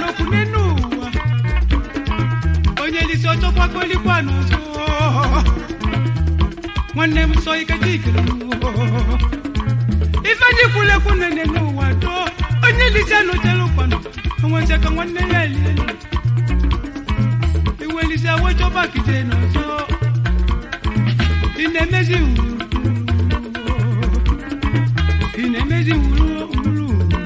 okwu n'enu ụwa onye lisi ọchọkwa kolikwa n'ọzọ nwanne m sọ ike chikere ife ndị kwulekwu nene n'ụwa do onye lisi anụchere ụkwanụ onweze ka nwanne ya elielu iwe lisi awechọba kije n'ọzọ ị na-emezi wuru ị na-emezi wuru wuru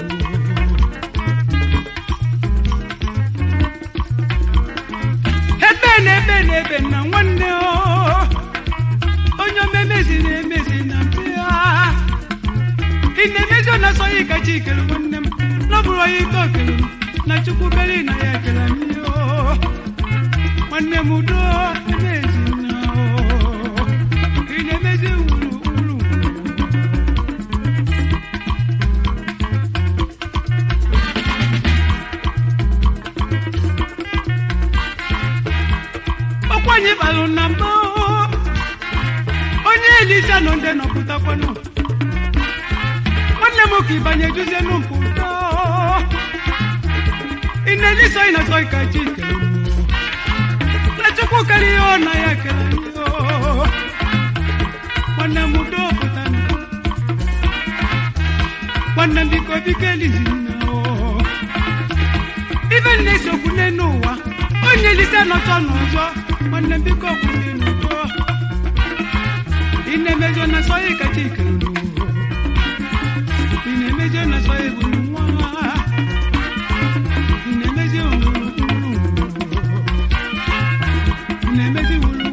ebe na-ebe na-ebe na nwanne o onye omemezi na-emezi na mbịa ị na-emezi ọ na-asọghị ka chi kere nwanne m n'ọbụrụ onye ike okere m na chukwu bere na ya ekele m ihe o nwanne m udo emezi na o ị na-emezi wuru wuru ọkwa anyị balụ na mbụ onye elisa nọ ndị nọpụtakwanụ nwanne m ka ịbanye juzie n'mpụ ụtọ ị na-elisa ị na-asọ ka chi kere na chukwu kere ihe ọ na ya kere anyị o. nwanne m udo pụtanụ nwanne m biko biko elizina o ife na-esokwu n'elu ụwa onye elise nọtọ n'ụzọ nwanne m biko kwụsị n'ụzọ ị na-emezi na sọya kacha ikere ị na-emezi na sọya bụ nwa ị na-emezi wuru ị na-emezi wuru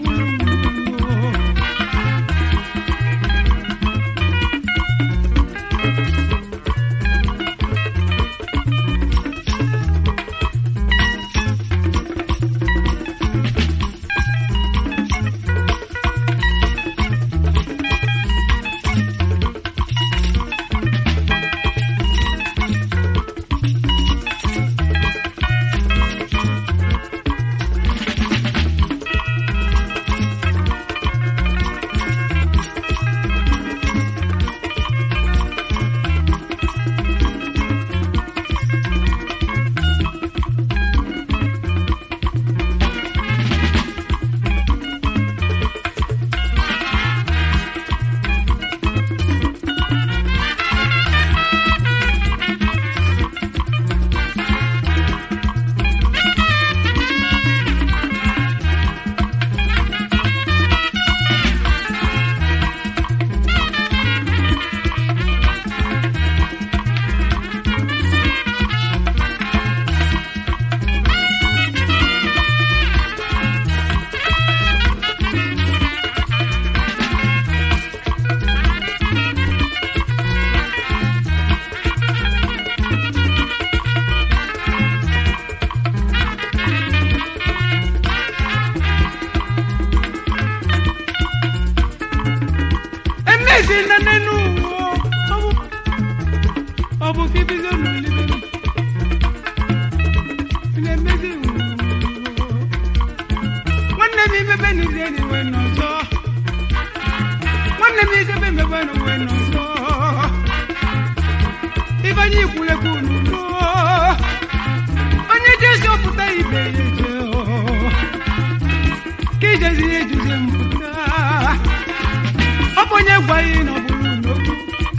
emezi na n'enu ụwa ọ bụ- ọ bụ ka ibido n'olile ị na-emezi ụwa. nwanne m imebe n'ize n'iwe n'ọzọ nwanne m ijebe emebe n'uwe n'ọzọ ibanye ikwulekwu n'udo onye jezi ọpụta ibe ya eje ka ijezi ya ejuze mpụta ọ bụ onye gwa ya na ọ bụrụ n'okwu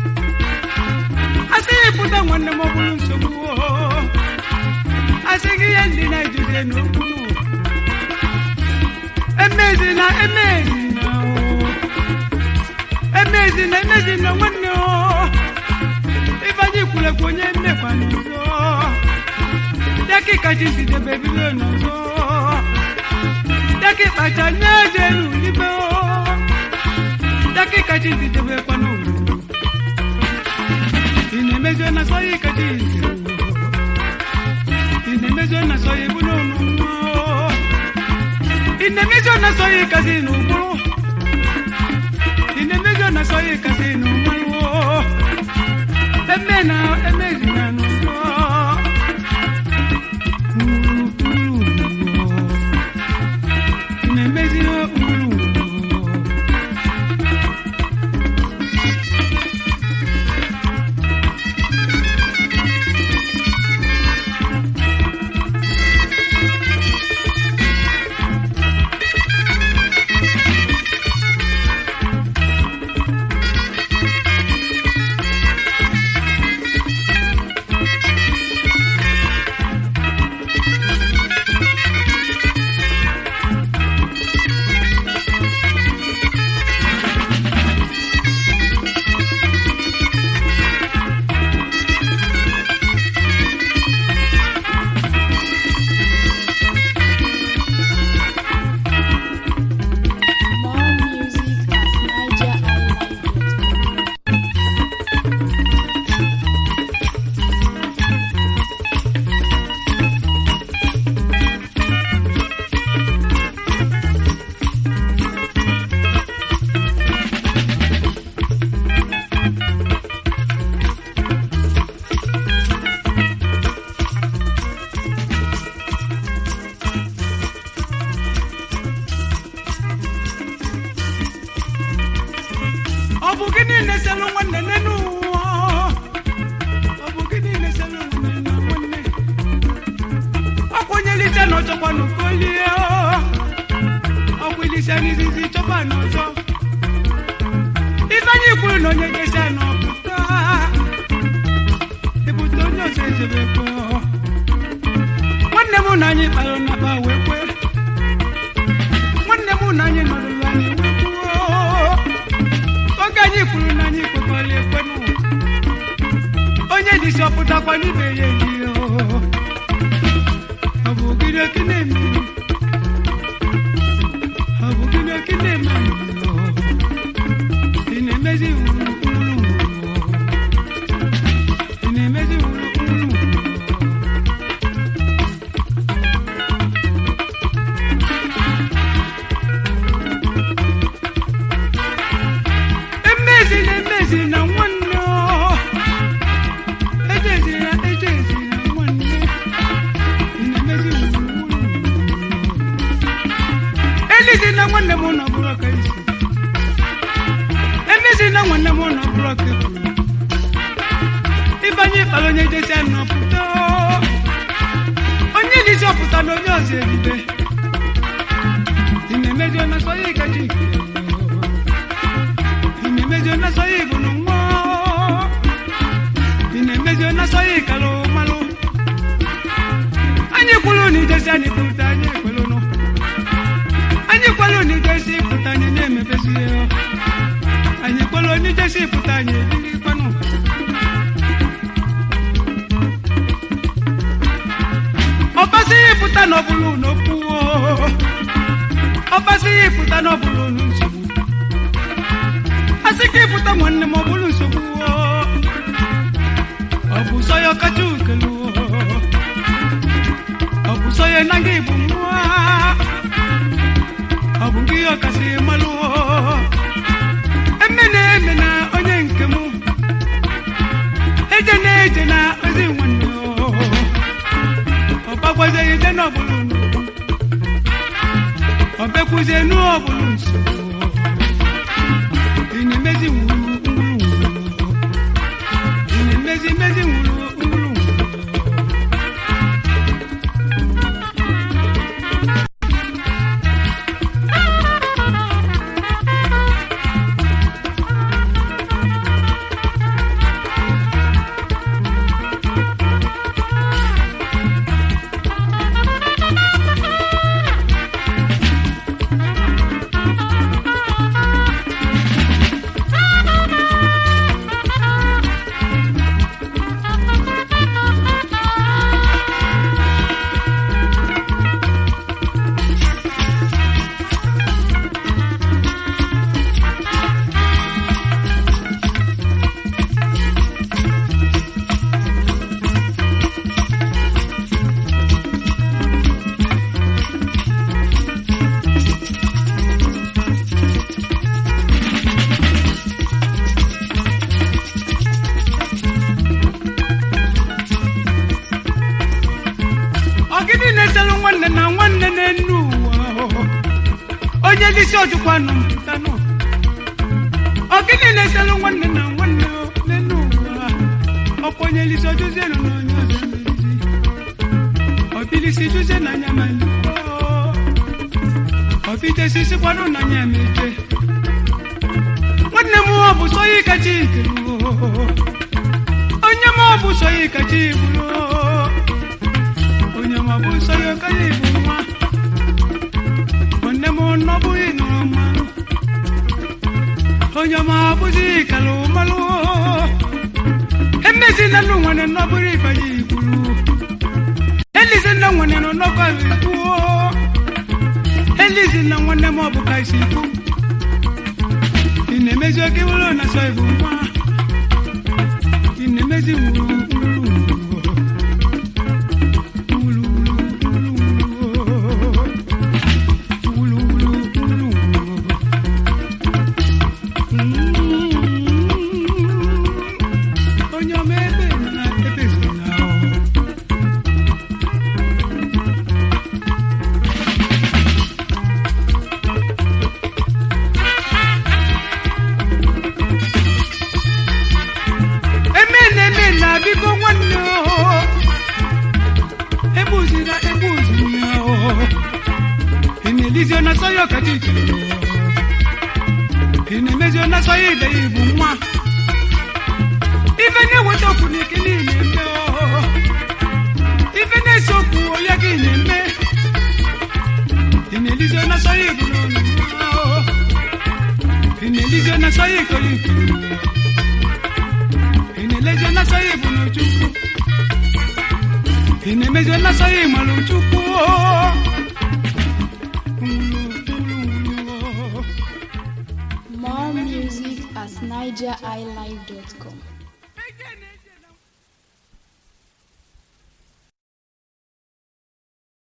asị ya pụta nwanne m ọ bụrụ nsogbu o. asị gị ihe ndị na-ejuze n'okwu emezina emezina o emezina emezina nwanne o ifeanyị kwulekwa onye mmekwa n'ọzọ dakịka chizidebe bido n'ọzọ dakịkpacha nye eje n'ulibe o dakika chizi debekwa n'owu ị na-emezi na sọya ikachi ị na-emezi na sọya ebu n'ọnụ nwa ị na-emezi na sọya ikazi n'ụgbụrụ ị na-emezi na sọya ikazi n'ụgbalụ eme na emezi na n'ụzọ ị na-emezi ụgbụrụ n'ọzọ ifeanyị kwuru na onye jesia n'ọpụta ebute onye ọzọ ezebekwe nwanne m na anyị kpara n'akpa wee kwe nwanne m na anyị nọrụrụ anyị wee kwuo oge anyị kwuru na anyị kwekwara ekwenụ onye dịsi ọpụtakwa n'ibe ya ehihie ọ bụ gịnị oke na-eme ọ bụ gịnị oke na-eme ị na-emezi wuru wuru ị na-emezi wuru wuru emezi na emezi na nwanne ọ. ejezira ejezira nwanne ị na-emezi wuru wuru elizi na nwanne m nọ bụrụ ka isi emezi na nwanne m nọ bụrụ ka ekwuru ịbanye ịkpara onye jesi nọpụta onye dịzi ọpụta na onye ọzọ eribe ị na-emezi ọ na-asọ ya ịgaji ike ị na-emezi ọ na-asọ ya ịbụ na nwa ị na-emezi ọ na-asọ ya ịkalụ malụ anyị kwuru na ijesi anyị pụta anyị ekwerụnụ anyị kwelu na ijesi pụta anyị na-emepezi ya anyị kwelu na ijesi pụta anyị ebirikwanụ ọbasi pụta n'ọbụlụ n'okwu ọbasi pụta n'ọbụlụ nsogbu asị ka ịpụta nwanne m ọbụlụ nsogbu ọ bụ sọ ya ọkacha ukelu ọ bụ sọ ya na gị bụ nwa ọ bụ gị ọkasị malụ eme na-eme na onye nke m eje na-eje na ozi nwanne ọgbagwazeghị ije n'ọbụlụ ọbekwuzie n'ọbụlụ nsogbu ị na-emezi nwuru nwuru nwuru ị na-emezi mezi nwuru nwuru nwuru ọgịnị na-eselụ nwanne na nwanne n'enu ụwa onye n'isi ojukwanụ mpụtanụ ọgịnị na-eselụ nwanne na nwanne n'enu ụwa ọkwa onye n'isi ojuzielu na onye ọzọ emerizi ọbilisi juzie na anya ma likwo ọbijesi kwanụ na anya meje nwanne m ọ bụ sọ ya kacha ikelu onye m ọ bụ sọ ya kacha iburu onye ma bụ nsọ ya ọka ya bụ nwa nwanne m nọbụghị nụrụ mmanụ onye ma bụzi kalụ malụ emezi na nnụ nwere nnọbụrụ ifeanyị ikwuru elizi nna nwere nọ nnọkọ ikwuo elizi na nwanne m ọ bụ ka isi ikwu ị na-emezi oke wụrụ na sọ ịbụ nwa ị na-emezi wuru wuru wuru onye ọma ebe na ebe zuru na eme na-eme na biko nwanne o ebuzina ebuzina o enelizio na soyo katikelo ị na-emezi onye asọghị ibe ya bụ nwa ife na-eweta okwu na ike niile eme oo. ife na-ese okwu onye gị na-eme ị na-elizi onye asọghị ibu n'ọnụ oo. ị na-elizi onye asọghị ikoro ikoro ị na-elezi onye asọghị ibu n'ojukwu ị na-emezi onye asọghị ịmara ojukwu oo. Nwulu, nwulu, nwulu, oo. More music at nigeriilive.com.